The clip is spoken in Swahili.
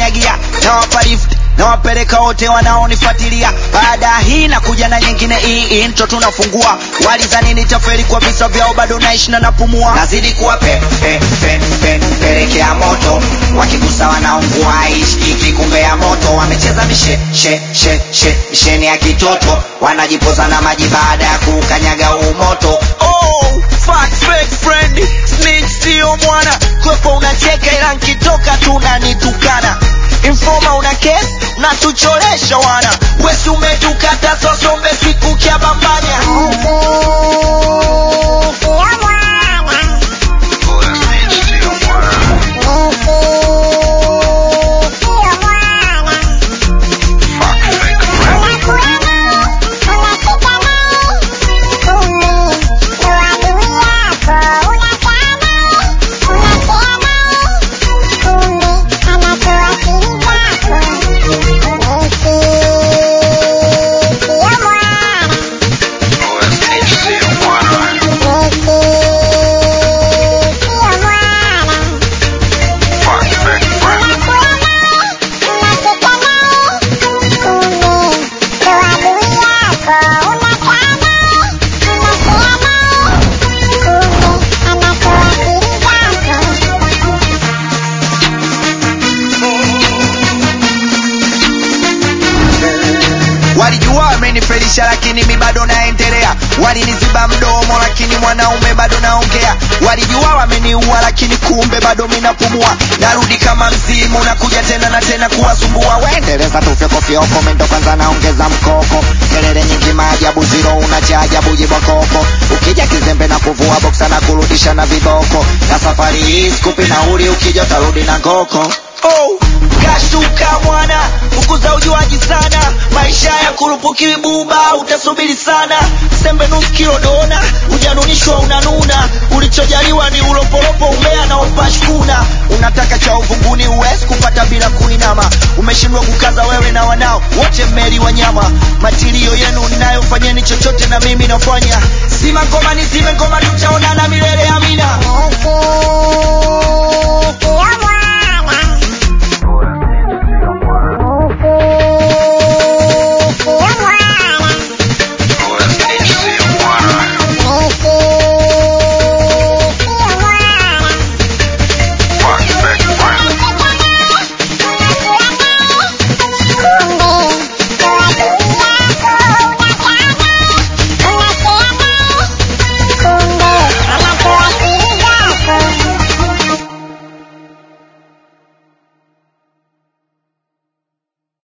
kukanyagia nawapa lift nawapeleka wote wanaonifuatilia baada ya hii na kuja na nyingine hii intro tunafungua walizani nitaferi kwa visa vyao bado naishi na napumua nazidi kuwa pe, pe, pe, pe, pelekea moto wakigusa wanaungua ishiki kumbe ya moto wamecheza mishe she, she, she, misheni ya kitoto wanajipoza na maji baada ya kukanyaga huu moto oh, fuck, fake friend snitch sio mwana kwepo unacheka ila nkitoka tunanitukana informa una kes unatucholesha wana wesi umetukata sosombe siku kya bambanya walijua wamenifelisha lakini mi bado naendelea waliniziba mdomo lakini mwanaume bado naongea walijua wameniua lakini kumbe bado minapumua narudi kama mzimu nakuja tena na tena kuwasumbua wendeleza tufyokofyoko mendo kwanza naongeza mkoko kelele nyingi maajabu ziro una cha ajabu jibokoko ukija kizembe na kuvua boksa na kurudisha na viboko na safari hii skupi nauli ukija utarudi na ngoko oh, kashuka mwana fukuza ujuaji sana maisha ya kurupuki buba utasubiri sana sembe nusu kilo dona ujanunishwa unanuna ulichojaliwa ni ulopolopo umea na upashkuna unataka cha uvunguni uwezi kupata bila kuinama umeshindwa kukaza wewe na wanao wote mmeli wanyama matilio yenu ninayofanyeni chochote na mimi nafanya sima ngoma ni zime ngoma tutaonana milele amina